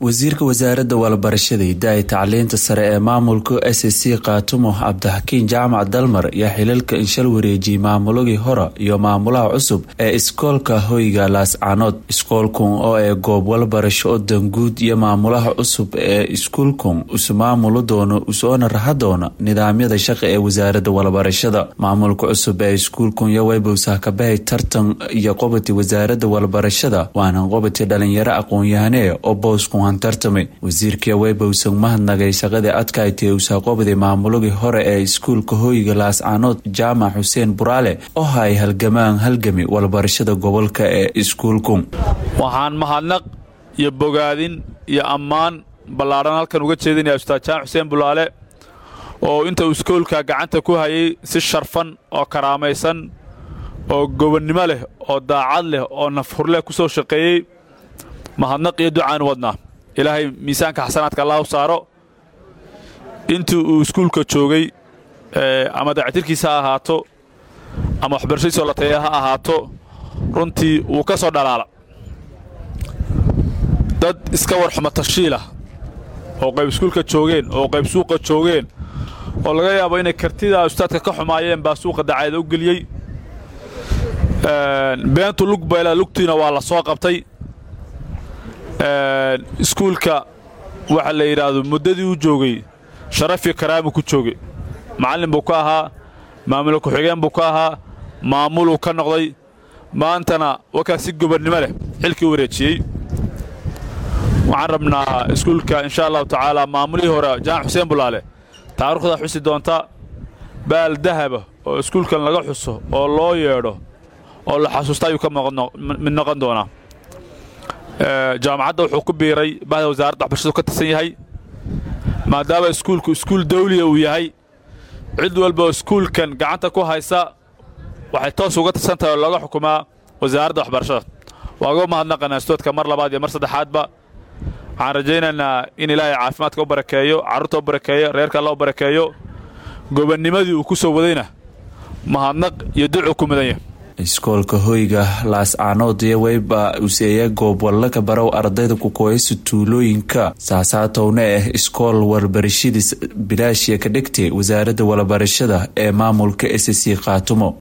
wasiirka wasaaradda walabarashada hidaaya tacliinta sare ee maamulka s c kaatumo cabdixakiin jaamac dalmar ayaa xilalka inshal wareejiyey maamulagii hore iyo maamulaha cusub ee iskoolka hoyga laascaanood iskoolkun oo ee goob walabarasho oo danguud iyo maamulaha cusub ee iskuulkun isu maamuli doono isoona raha doona nidaamyada shaqa ee wasaaradda walabarashada maamulka cusub ee iskuulkun iyo weybowsah kabahay tartan iyo qobati wasaaradda walabarashada waana qobati dhalinyaro aqoon-yahanee oo booskun hantartamay wasiirkii weybowsan mahadnagay shaqadii adkaaytay usaaqobadi maamulagii hore ee iskuulka hoyga laascaanood jaamac xuseen buraale oo hay halgamaan halgami walabarashada gobolka ee iskuulkun waxaan mahadnaq iyo bogaadin iyo ammaan ballaadhan halkan uga jeedinaya ustaad jaamac xuseen bulaale oo inta uu iskoolka gacanta ku hayay si sharfan oo karaamaysan oo gobonnimo leh oo daacad leh oo nafhurleh ku soo shaqeeyey mahadnaq iyo ducaanu wadnaa ilaahay miisaanka xasanaadka allah u saaro intii uu iskuulka joogay ama dayactirkiisa ha ahaato ama waxbarashadiisoo la taya ha ahaato runtii wuu ka soo dhalaala dad iska warxuma tashiilah oo qayb iskuulka joogeen oo qayb suuqa joogeen oo laga yaabo inay kartida ustaadka ka xumaayeen baa suuqa dacaada u geliyey beentu lug bayla lugtiina waa la soo qabtay iskuulka waxa la yidhaahdo muddadii u joogay sharafi karaami ku joogay macallin buu ka ahaa maamul ku-xigeen buu ka ahaa maamuluu ka noqday maantana wakaa si gobonnimo leh xilkii u wareejiyey waxaan rabnaa iskuulka insha allahu tacaala maamulihii hore jaamac xuseen bulaale taariikhda xusi doonta baal dahaba oo iskuulkan laga xuso oo loo yeedho oo la xasuusta ayuu ka mid noqon doonaa jaamacadda wuxuu ku biiray bahda wasaaradda waxbarashadu ka tirsan yahay maadaama iskuulku iskuul dawliya uu yahay cid walba oo iskuulkan gacanta ku haysa waxay toos uga tirsan tahay oo looga xukumaa wasaaradda waxbarashada waa uga mahadnaqanaa istoodka mar labaad iyo mar saddexaadba waxaan rajaynaynaa in ilaahay caafimaadka u barakeeyo carruurta u barakeeyo reerka alla u barakeeyo gobannimadii uu ku soo wadayna mahadnaq iyo ducuu ku mudan yahay iskoolka hoyga laascaanood iyo weyba useeya goob wallaka barow ardayda ku kooyasa tuulooyinka saasaatowna ah iskool warbarashadiis bilaashiya ka dhigtay wasaaradda walabarashada ee maamulka s c kaatumo